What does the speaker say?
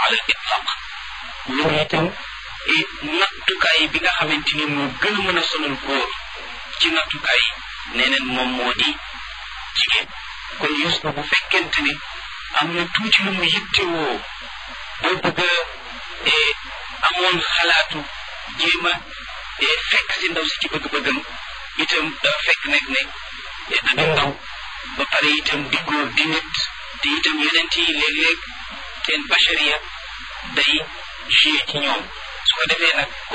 ala itlaq loolu itam nattukaay bi nga xamante ni moo gën a mën a sonal góor ci nattukaay nee neen moom moo di jigéen kon Yuusufa bu fekkente ne am na tuuti lu mu yittewoo boo bëgg a amoon xalaatu jéem a fekk si ndaw si ci bëgg-bëggam itam dafa fekk nekk ne da ndaw ba pare itam di góor di nit te itam yeneen yi léeg-léeg seen bachariya day joué ci ñoom su ko defee nag